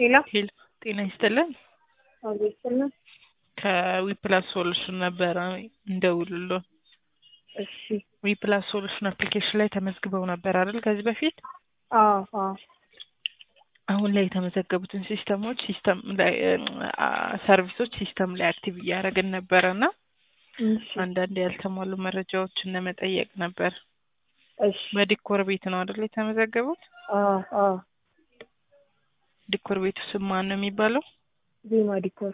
ሄሎ ሄሎ ጤና ይስጥልን። አቤት ስልኝ። ከዊፕላስ ሶሉሽን ነበረ እንደውልሎ እሺ ዊፕላስ ሶሉሽን አፕሊኬሽን ላይ ተመዝግበው ነበር አይደል? ከዚህ በፊት አዎ አዎ አሁን ላይ የተመዘገቡትን ሲስተሞች ሲስተም ላይ አ ሰርቪሶች ሲስተም ላይ አክቲቭ እያደረግን ነበረ እና እሺ አንዳንድ ያልተሟሉ መረጃዎችን ለመጠየቅ ነበር። እሺ በዲኮር ቤት ነው አይደል የተመዘገቡት? አዎ አዎ ዲኮር ቤቱ ስም ማን ነው የሚባለው? ዜማ ዲኮር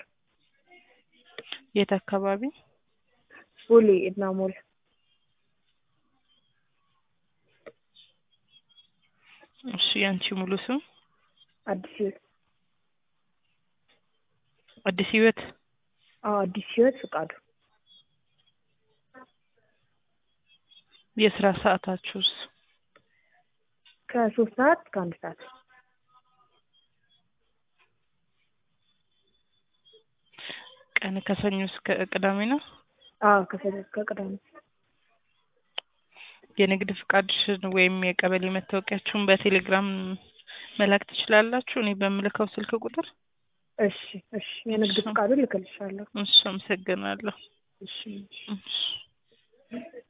የት አካባቢ? ቦሌ እና ሞል እሺ ያንቺ ሙሉ ስም? አዲስ ህይወት አዲስ ህይወት አዎ አዲስ ህይወት ፍቃዱ የስራ ሰዓታችሁስ? ከሶስት ሰዓት እስከ አንድ ሰዓት ቀን ከሰኞ እስከ ቅዳሜ ነው? አዎ ከሰኞ እስከ ቅዳሜ የንግድ ፍቃድሽን ወይም የቀበሌ መታወቂያችሁን በቴሌግራም መላክ ትችላላችሁ እኔ በምልከው ስልክ ቁጥር? እሺ እሺ የንግድ ፍቃዱን ልክልሻለሁ እሺ አመሰግናለሁ። እሺ እሺ